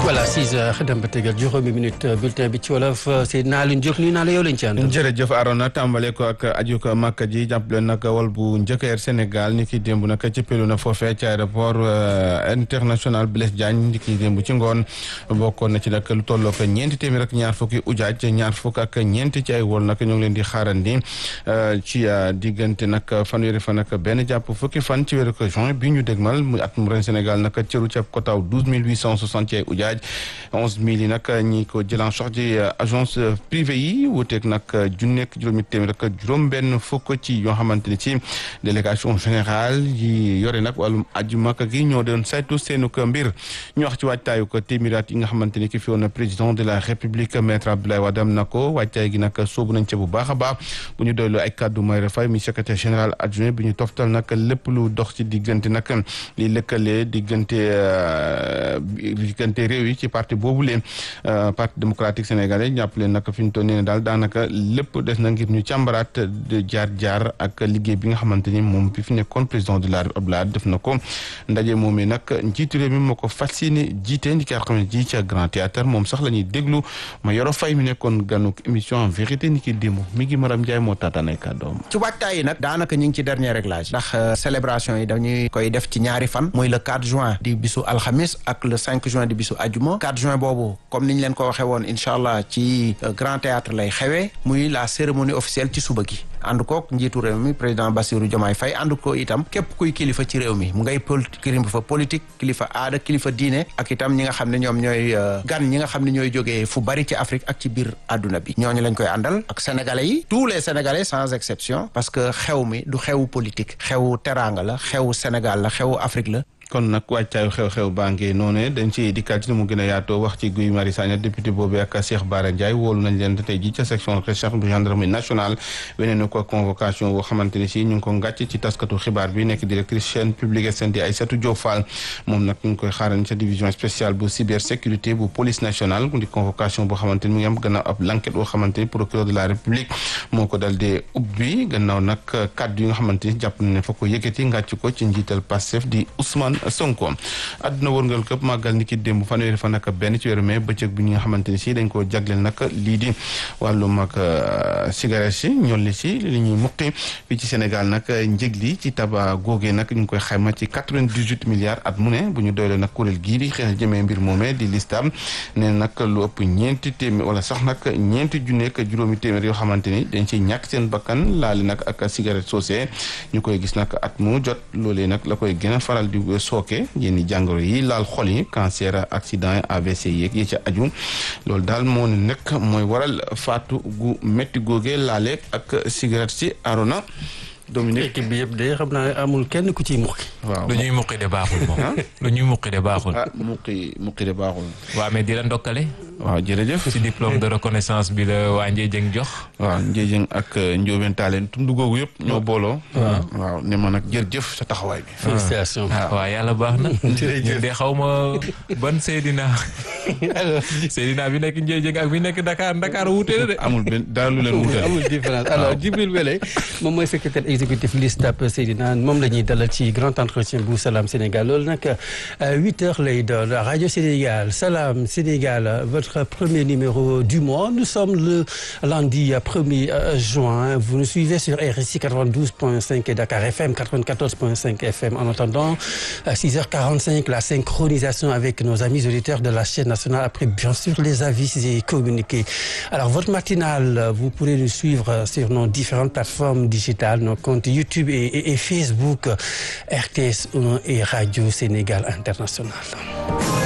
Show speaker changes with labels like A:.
A: voilà 6 heures dem ba tegal juróomi minute bulletin bi ci wolof Seydina Alioune Diop nuyu naa la yow lañ ci àndal.
B: jërëjëf Arona tàmbale ko ak aju ko Makka ji jàppale nag wal bu njëkk Air Sénégal ni ki démb nag ci pelu na foofee ci aéroport international Blaise Diagne ni ki démb ci ngoon bokkoon na ci nag lu tolloo ko ñeenti téeméer ak ñaar fukki ujaaj ñaar fukk ak ñeenti ci ay wol nag ñoo ngi leen di xaarandi ci diggante nag fanweeri fan ak benn jàpp fukki fan ci weeru juin bi ñu dégmal mu at mu ren Sénégal nag cëru ci ab kotaaw douze mille huit cent soixante ci ay ujaaj onze mille yi nag ñi ko jëlan sox ci agence privée yi wuuteeg nag junneeg juróomi téeméer ak juróom benn fukk ci yoo xamante ni ci délégation générale yi yore nag wàllum aju Makka gi ñoo doon saytu seenu ko mbir ñu wax ci waajtaayu ko téeméeraat yi nga xamante ni ki fi woon président de la république maître Abdoulaye Wade am na ko waajtaay gi nag soobu nañ ca bu baax a baax bu ñu doylu ay kàddu Mayra Faye mi secrétaire général adjoint bi ñu toftal nag lépp lu dox ci diggante nag li lëkkale diggante diggante réew yi ci parti boobu leen parti démocratique sénégalais jàpp leen nag fi ñu toll nii daal daanaka lépp des na ngir ñu càmbaraat de jaar jaar ak liggéey bi nga xamante ni moom bi fi nekkoon président de la République def na ko ndaje moomee nag njiitu réew mi moo ko fas yéene jiite ndi ki xam ne ji ca Grand Théâtre moom sax la ñuy déglu ma yoro fay mi nekkoon ganuk émission en vérité ni ki démb mi ngi Maram Ndiaye moo taataan ay kàddoom
C: ci waajtaay yi nag daanaka ñu ngi ci dernier réglage ndax célébration yi dañuy koy def ci ñaari fan muy le 4 juin di bisu alxamis ak le 5 juin di bisu ajuma 4 juin boobu comme niñ leen ko waxee woon incha allah ci Grand Théâtre lay xewee muy la cérémonie officielle ci suba gi ànd kook njiitu réew mi président Bassirou Diomaye Faye ànd ko itam képp kuy kilifa ci réew mi mu ngay kilifa politique kilifa aada kilifa diine ak itam ñi nga xam ne ñoom ñooy gan ñi nga xam ne ñooy jógee fu bari ci Afrique ak ci biir àdduna bi ñooñu lañ koy àndal ak sénégalais yi tous les sénégalais sans exception parce que xew mi du xewu politique xewu teraanga la xewu Sénégal la xewu Afrique la
B: kon nag wàccaayu xew-xew baa ngi noonu dañ ci dikkaat ci ni mu gën a yaatoo wax ci Guy Marius Sagna député boobu ak Cheikh Bara Ndiaye wóolu nañ leen tey ji ca section recherche bu gendarmerie nationale weneen ko convocation boo xamante ni si ñu ngi ko ngàcc ci taskatu xibaar bi nekk directrice chaîne publique SN di Aïssatou Diop Fall moom nag ñu ngi koy xaaran ca division spéciale bu cybersécurité bu police nationale di convocation boo xamante ni mu ngi am gannaaw ab l'enquête boo xamante ni procureur de la république moo ko dal di ubbi gannaaw nag kaddu yi nga xamante ni jàpp na ne fa ko yëkkati ngàcc ko ci njiital Pastef di Ousmane Sonko àdduna wërngal këpp màggal ni ki démb fanweeri fan ak benn ci weeru mai bëccëg bi ñi nga xamante ni si dañ koo jagleel nag lii di wàllum ak cigarette si ñolli si li ñuy muqi fii ci Sénégal nag njëg li ci taba googee nag ñu ngi koy xayma ci quatre-vingt-dix-huit milliards at mu ne bu ñu doylee nag kuréel gii di xeex jëmee mbir moomee di listam ne nag lu ëpp ñeenti téeméer wala sax nag ñeenti junneek juróomi téeméer yoo xamante ni dañ ci ñàkk seen bakkan laali nag ak cigarette soosé ñu koy gis nag at mu jot loolee nag la koy gën a faral di sooke yenn jàngoro yi laal xol yi cancer accident yi AVC yeeg yi ca aju loolu daal moo ne nekk mooy waral faatu gu métti googee laale ak cigarette si arona Dominique
A: équipe bi yëpp de xam naa amul kenn ku ciy muqi
B: waaw
D: lu ñuy muqi de baaxul moom lu ñuy muqi de baaxul
B: ah muqi muqi de baaxul
D: waaw mais di la ndokkale
B: waaw jërëjëf
D: ci diplôme de reconnaissance bi la waa Ndiédiène jox
B: waaw Ndiédiène ak Ndiobène Tallene tund googu yëpp ñoo booloo waaw ne ma nag jërëjëf sa taxawaay bi
A: félicitations
D: waaw yàlla baax na ñun de xaw ma ban Seydina Seydina bi nekk Ndiédiène ak bi nekk Dakar Dakar wuute na de
B: amul benn dara lu leen wuute
A: amul différence alors Djibril Wele moom mooy secrétaire exécutif LISTAB Seydina moom la ñuy dalal ci grand entretien bu Salam Sénégal loolu nag huit heures lay doon Radio Sénégal Salam Sénégal votre premier numéro du mois nous sommes le lundi 1er juin vous nous suivez sur RSI 92.5 et Dakar FM 94.5 FM en attendant à 6h45 la synchronisation avec nos amis auditeurs de la chaîne nationale après bien sûr les avis et communiqués alors votre matinale vous pourrez nous suivre sur nos différentes plateformes digitales nos comptes YouTube et, et, et Facebook RTS 1 et Radio Sénégal International